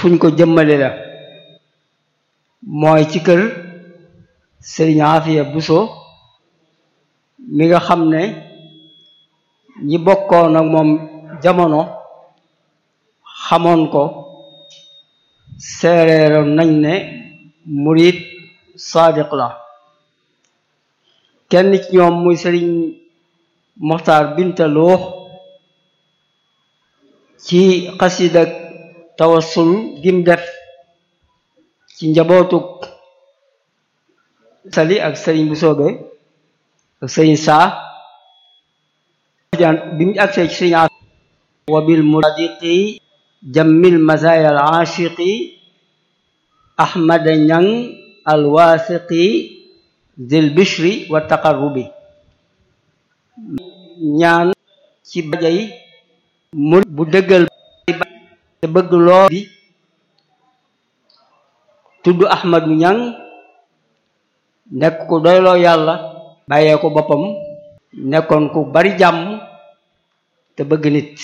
fuñ ko jëmmale la mooy ci kër sëriñ Afiya Buso mi nga xam ne ñi bokkoon ak moom jamono xamoon ko seereeroon nañ ne murid sadiq la kenn ci ñoom muy sëriñ Moxtaar Binta Lo ci xasida tawassul gim def ci njabootuk sali ak sëriñ bu soobe ak sëriñ saa bi mu agsee ci sëriñ wa bil muradiqi jammil mazaya al aashiqi ahmada ñang al waasiqi zil bishri wa taqarrubi ñaan ci bajay murid bu dëggal te bëgg loo bi tudd ahmadu ñang nekk ku doyloo yàlla bàyyee ko boppam nekkoon ku bari jàmm te bëgg nit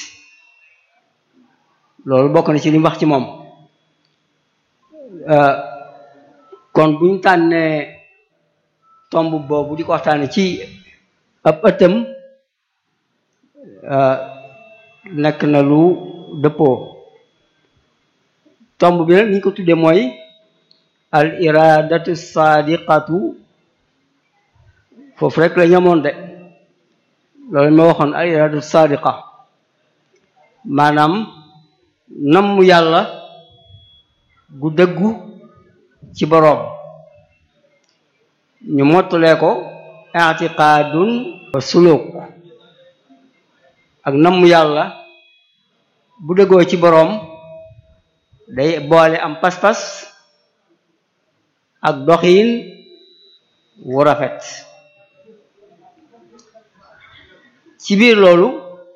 loolu bokk na ci li mu wax ci moom kon bu ñu tànnee tomb boobu di ko waxtaane ci ab ëttam nekk na lu dëppoo tomb bi nag ni ñu ko tuddee mooy al iradatu sadiqatu foofu rek la ñamoon de loolu ma waxoon al iradatu sadiqa maanaam namm yàlla gu dëggu ci boroom ñu mottalee ko i'tiqadun wa suluk ak namm yàlla bu dëggoo ci boroom day boole am pas-pas ak doxiin wu rafet ci biir loolu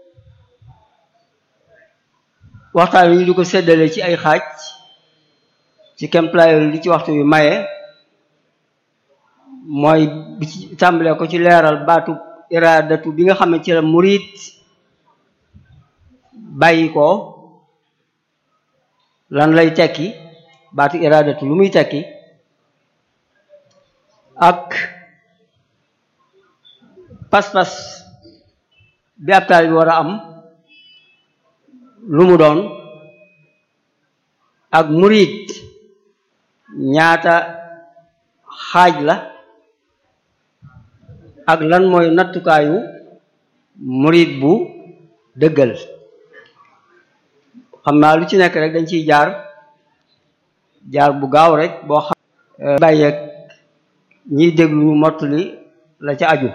waxtaan wi ñu di ko séddale ci ay xaaj ci kemplaayol li ci waxtu wi maye mooy bi ci tàmbalee ko ci leeral baatu iradatu bi nga xam ne ci la murid bàyyi ko lan lay tekki baatu iradatu lu muy tekki ak pas-pas bi ab taal bi war a am lu mu doon ak murid ñaata xaaj la ak lan mooy nattukaayu murid bu dëggal xam naa lu ci nekk rek dañ ciy jaar jaar bu gaaw rek boo xam bàyyeeg ñiy déglu mottali la ca aju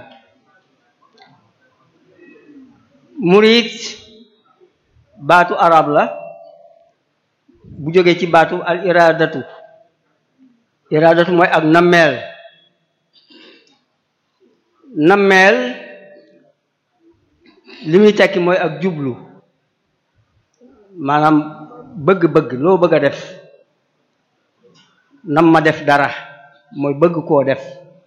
murid baatu arab la bu jógee ci baatu al iradatu iradatu mooy ak nammeel nammeel li muy tekki mooy ak jublu maanaam bëgg-bëgg loo bëgg a def nam ma def dara mooy bëgg koo def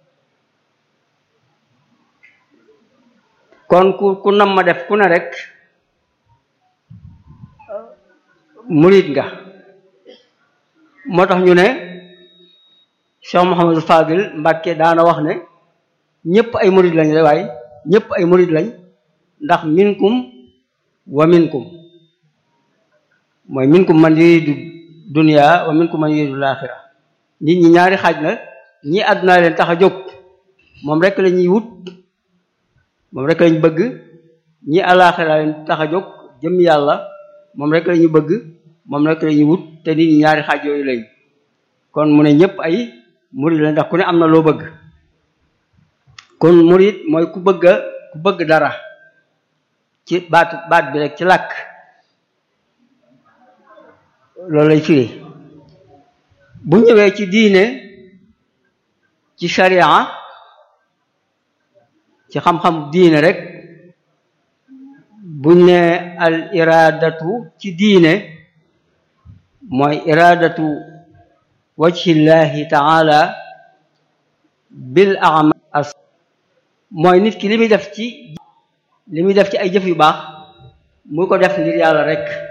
kon ku ku nam ma def ku ne rek murid nga moo tax ñu ne Cheikh Mouhamadou Fadil Mbàkke daana wax ne ñëpp ay murid lañ rek waaye ñëpp ay murid lañ ndax minkum wa minkum mooy minkum man yuridu dunya wa minkum man yuridu laaxira nit ñi ñaari xaaj la ñi àdduna leen tax a jóg moom rek la ñuy wut moom rek lañ bëgg ñi alaaxira leen tax a jóg jëm yàlla moom rek la ñu bëgg moom rek la ñu wut te nit ñi ñaari xaaj yooyu lañ kon mu ne ñëpp ay murid la ndax ku ne am na loo bëgg kon murid mooy ku bëgg ku bëgg dara ci baatu baat bi rek ci làkk loolu lay firi bu ñëwee ci diine ci sharia ci xam-xam diine rek buñ ne al iradatu ci diine mooy iradatu wajhillahi taala bil amal mooy nit ki li muy def ci li muy def ci ay jëf yu baax muy ko def ngir yàlla rek